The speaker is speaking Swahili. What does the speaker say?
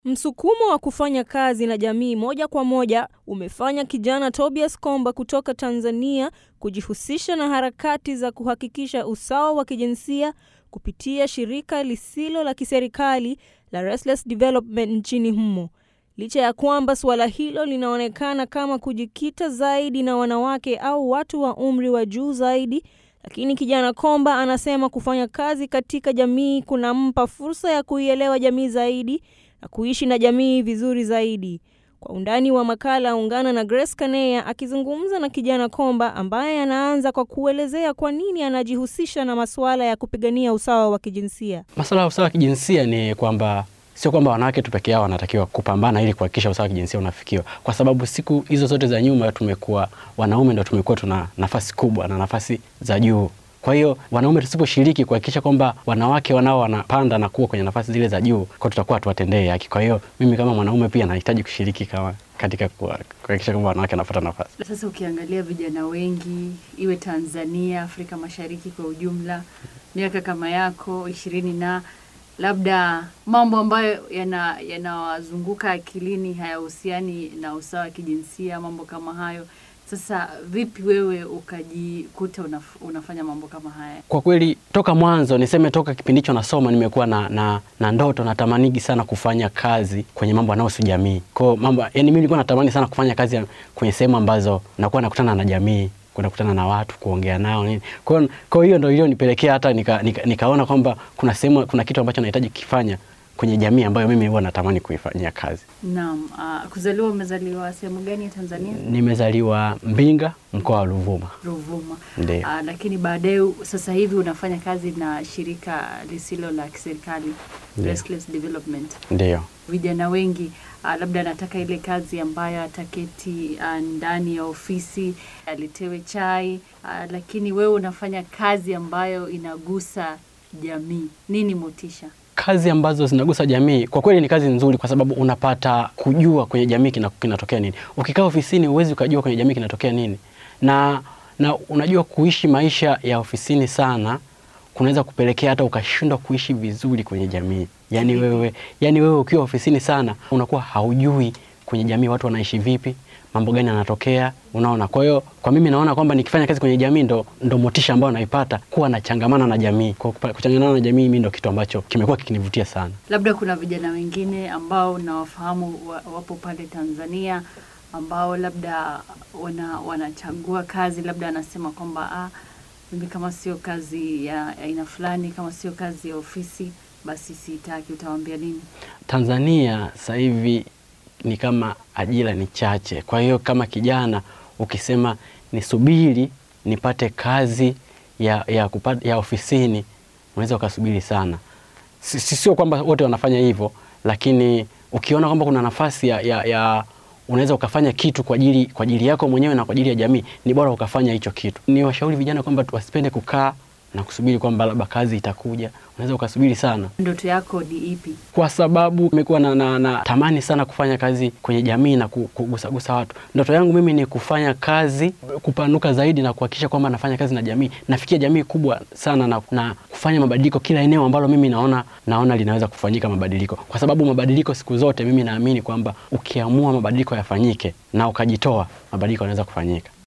Msukumo wa kufanya kazi na jamii moja kwa moja umefanya kijana Tobias Komba kutoka Tanzania kujihusisha na harakati za kuhakikisha usawa wa kijinsia kupitia shirika lisilo la kiserikali la Restless Development nchini humo. Licha ya kwamba suala hilo linaonekana kama kujikita zaidi na wanawake au watu wa umri wa juu zaidi, lakini kijana Komba anasema kufanya kazi katika jamii kunampa fursa ya kuielewa jamii zaidi na kuishi na jamii vizuri zaidi. Kwa undani wa makala, ungana na Grace Kaneya akizungumza na kijana Komba ambaye anaanza kwa kuelezea kwa nini anajihusisha na masuala ya kupigania usawa wa kijinsia. Masuala ya usawa wa kijinsia ni kwamba sio kwamba wanawake tu peke yao wanatakiwa kupambana ili kuhakikisha usawa wa kijinsia unafikiwa, kwa sababu siku hizo zote za nyuma tumekuwa wanaume ndo tumekuwa tuna nafasi kubwa na nafasi za juu. Kwa hiyo wanaume tusiposhiriki kuhakikisha kwamba wanawake wanao wanapanda na kuwa kwenye nafasi zile za juu, kwa tutakuwa tuwatendee haki. Kwa hiyo mimi kama mwanaume pia nahitaji kushiriki kama katika kuhakikisha kwamba wanawake wanapata nafasi. Sasa ukiangalia vijana wengi, iwe Tanzania, Afrika Mashariki kwa ujumla, miaka kama yako ishirini na labda mambo ambayo yanawazunguka yana akilini hayahusiani na usawa wa kijinsia, mambo kama hayo. Sasa vipi wewe ukajikuta unaf, unafanya mambo kama haya? Kwa kweli toka mwanzo niseme, toka kipindi hicho nasoma, nimekuwa na, na, na ndoto natamanigi sana kufanya kazi kwenye mambo yanayohusu jamii. Kwa mambo yani, mimi nilikuwa natamani sana kufanya kazi kwenye sehemu ambazo nakuwa nakutana na jamii kwenda kukutana na watu kuongea nao nini. Kwa kwa hiyo ndio iliyonipelekea hata nika, nika, nikaona kwamba kuna sehemu kuna kitu ambacho nahitaji kukifanya kwenye jamii ambayo mimi huwa natamani kuifanyia kazi. Naam. Uh, kuzaliwa umezaliwa sehemu gani ya Tanzania? Nimezaliwa Mbinga, mkoa wa Ruvuma. Ruvuma. Ndio. Uh, lakini baadaye sasa hivi unafanya kazi na shirika lisilo la kiserikali Restless Development. Ndio. Vijana wengi uh, labda anataka ile kazi ambayo ataketi uh, ndani ya ofisi alitewe chai uh, lakini wewe unafanya kazi ambayo inagusa jamii. Nini motisha? Kazi ambazo zinagusa jamii kwa kweli ni kazi nzuri, kwa sababu unapata kujua kwenye jamii kinatokea nini. Ukikaa ofisini huwezi ukajua kwenye jamii kinatokea nini, na na unajua kuishi maisha ya ofisini sana kunaweza kupelekea hata ukashindwa kuishi vizuri kwenye jamii. Yani wewe, yani wewe ukiwa ofisini sana unakuwa haujui kwenye jamii watu wanaishi vipi, mambo gani yanatokea, unaona. Kwa hiyo kwa mimi naona kwamba nikifanya kazi kwenye jamii ndo, ndo motisha ambayo naipata kuwa nachangamana na jamii. Kwa kuchangamana na jamii mimi ndo kitu ambacho kimekuwa kikinivutia sana. Labda kuna vijana wengine ambao nawafahamu wapo pale Tanzania ambao labda wana, wanachagua kazi, labda anasema kwamba ah, mimi kama sio kazi ya aina fulani, kama sio kazi ya ofisi basi sitaki. Utawaambia nini? Tanzania sasa hivi ni kama ajira ni chache. Kwa hiyo kama kijana ukisema nisubiri nipate kazi ya, ya, kupata, ya ofisini unaweza ukasubiri sana. Sio kwamba wote wanafanya hivyo, lakini ukiona kwamba kuna nafasi ya, ya, ya unaweza ukafanya kitu kwa ajili kwa ajili yako mwenyewe na kwa ajili ya jamii, ni bora ukafanya hicho kitu. Ni washauri vijana kwamba wasipende kukaa na kusubiri kwamba labda kazi itakuja. Unaweza ukasubiri sana. Ndoto yako ni ipi? Kwa sababu nimekuwa na, na, na tamani sana kufanya kazi kwenye jamii na kugusagusa watu. Ndoto yangu mimi ni kufanya kazi kupanuka zaidi na kuhakikisha kwamba nafanya kazi na jamii, nafikia jamii kubwa sana na, na kufanya mabadiliko kila eneo ambalo mimi naona naona linaweza kufanyika mabadiliko, kwa sababu mabadiliko siku zote mimi naamini kwamba ukiamua mabadiliko yafanyike na ukajitoa, mabadiliko yanaweza kufanyika.